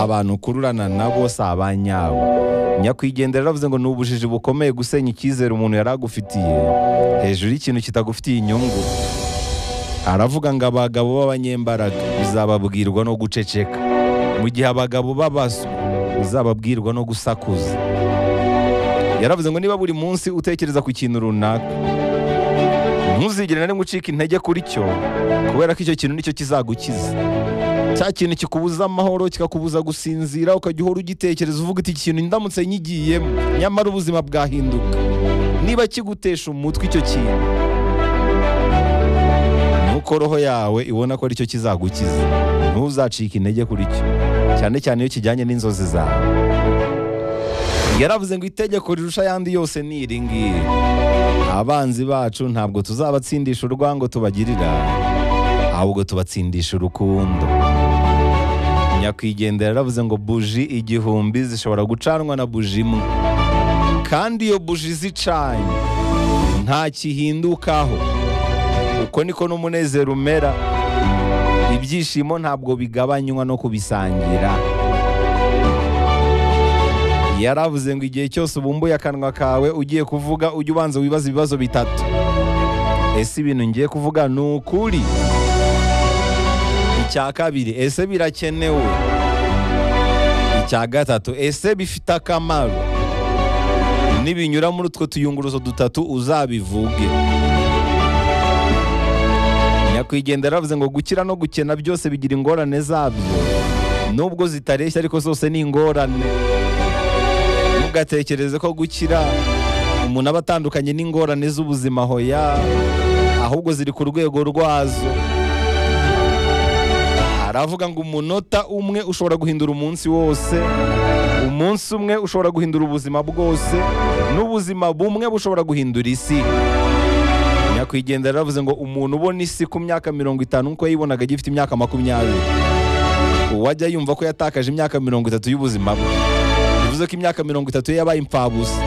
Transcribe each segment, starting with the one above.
abantu ukururana nabo si abanyabo nyakwigendera yaravuze ngo ni ubujiji bukomeye gusenya icyizere umuntu yari agufitiye hejuru y'ikintu kitagufitiye inyungu aravuga ngo abagabo b'abanyembaraga bizababwirwa no guceceka mu gihe abagabo b'abaswa bizababwirwa no gusakuza yaravuze ngo niba buri munsi utekereza ku kintu runaka ntuzigere na rimwe ucika intege kuri cyo kubera ko icyo kintu nicyo kizagukiza cya kintu kikubuza amahoro kikakubuza gusinzira ukajya uhora ugitekereza uvuga uti iki kintu ndamutse nyigiyemo nyamara ubuzima bwahinduka niba kigutesha umutwe icyo kintu nuko roho yawe ibona ko aricyo kizagukiza ntuzacike intege kuri cyo cyane cyane iyo kijyanye n'inzozi zawe yaravuze ngo itegeko rirusha ayandi yose ni iri ngiri abanzi bacu ntabwo tuzabatsindisha urwango tubagirira ahubwo tubatsindisha urukundo nyakwigendera yaravuze ngo buji igihumbi zishobora gucanwa na buji imwe kandi iyo buji zicanye nta kihindukaho uko niko n'umunezero umera ibyishimo ntabwo bigabanywa no kubisangira yaravuze ngo igihe cyose ubumbuye akanwa kawe ugiye kuvuga ujye ubanza wibaza ibibazo bitatu ese ibintu ngiye kuvuga ni ukuri icya kabiri ese birakenewe icya gatatu ese bifite akamaro nibinyura muri utwo tuyunguruzo dutatu uzabivuge nyakwigendera yaravuze ngo gukira no gukena byose bigira ingorane zabyo nubwo zitareshya ariko zose ni ingorane ntugatekereze ko gukira umuntu aba atandukanye n'ingorane z'ubuzima hoya ahubwo ziri ku rwego rwazo aravuga ngo umunota umwe ushobora guhindura umunsi wose umunsi umwe ushobora guhindura ubuzima bwose n'ubuzima bumwe bushobora guhindura isi nyakwigendera yaravuze ngo umuntu ubona isi ku myaka mirongo itanu nk'uko yayibonaga agifite imyaka makumyabiri uwajya yumva ko yatakaje imyaka mirongo itatu y'ubuzima bwe bivuze ko imyaka mirongo itatu ye yabaye impfabusa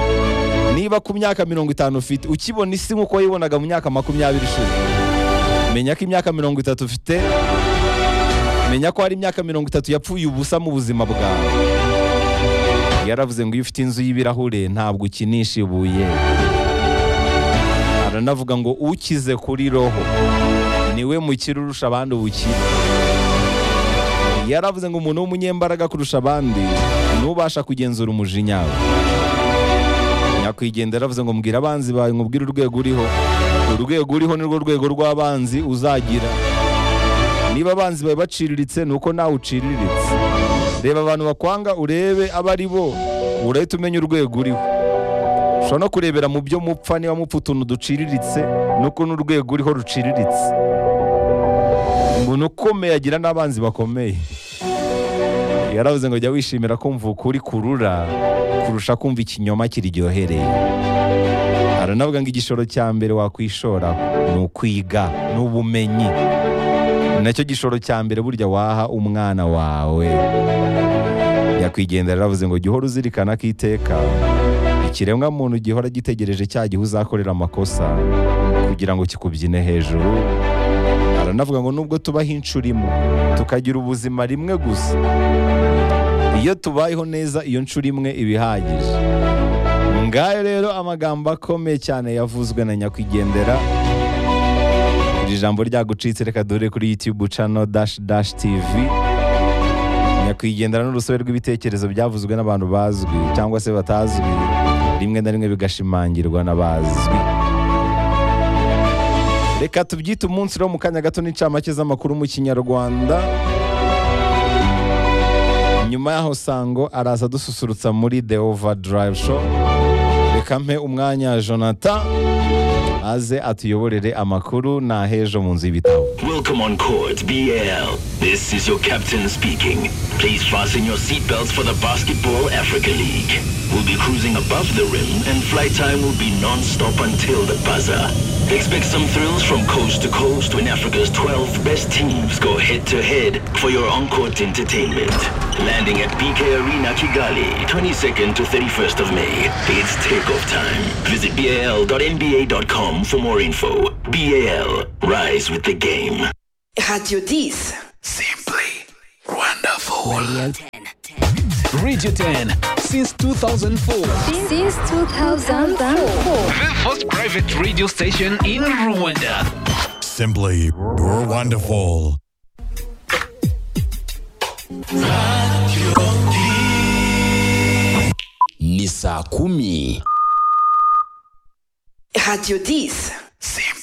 niba ku myaka mirongo itanu ufite ukibona isi nk'uko wayibonaga mu myaka makumyabiri ishize menya ko imyaka mirongo itatu ufite menya ko hari imyaka mirongo itatu yapfuye ubusa mu buzima bwawe yaravuze ngo iyo ufite inzu y'ibirahure ntabwo ukinisha ibuye aranavuga ngo ukize kuri roho niwe mukire urusha abandi ubukire yaravuze ngo umuntu w'umunyembaraga kurusha abandi ntubasha kugenzura umujinya we nyakwigendera yaravuze ngo mbwira abanzi bawe ngo ubwire urwego uriho urwego uriho nirwo rwego rw'abanzi uzagira niba abanzi bawe baciriritse ni uko nawe uciriritse reba abantu bakwanga urebe abo ari bo urahita umenya urwego uriho ushobora no kurebera mu byo mupfa niba mupfa utuntu duciriritse n'ukuntu urwego uriho ruciriritse umuntu ukomeye agira n'abanzi bakomeye yaravuze ngo jya wishimira kumva ukuri kurura kurusha kumva ikinyoma kiryohereye aranavuga ngo igishoro cya mbere wakwishora ni ukwiga ni ubumenyi Ni nacyo gishoro cya mbere burya waha umwana wawe nyakwigendera yaravuze ngo jya uhora uzirikana ko iteka ikiremwa muntu gihora gitegereje cya gihe uzakorera amakosa kugira ngo kikubyine hejuru aranavuga ngo nubwo tubaho inshuro imwe tukagira ubuzima rimwe gusa iyo tubayeho neza iyo nshuro imwe iba ihagije ngayo rero amagambo akomeye cyane yavuzwe na nyakwigendera iri jambo ryagucitse reka dore kuri yutube cano dashi dashi tivi nyakwigendera n'urusobe rw'ibitekerezo byavuzwe n'abantu bazwi cyangwa se batazwi rimwe na rimwe bigashimangirwa n'abazwi reka tubyite umunsi rero mu kanya gato n'incamake z'amakuru mu kinyarwanda nyuma yaho sango araza dususurutsa muri the overdrive show reka mpe umwanya jonathan aze atuyoborere amakuru n'ahejo mu nzu y'ibitabo Welcome on Court BL. This is your captain speaking. Please fasten your seatbelts for the Basketball Africa League. We'll be cruising above the rim and flight time will be non-stop until the buzzer. Expect some thrills from coast to coast when Africa's 12 best teams go head-to-head for your on-court entertainment. Landing at BK Arena Kigali, 22nd to 31st of May. It's takeoff time. Visit bal.nba.com for more info. BAL, rise with the game. Radio 10. Simply wonderful. Radio 10 since 2004. Since 2004. The first private radio station in Rwanda. Simply wonderful. ni saa kumi Radio 10. Simply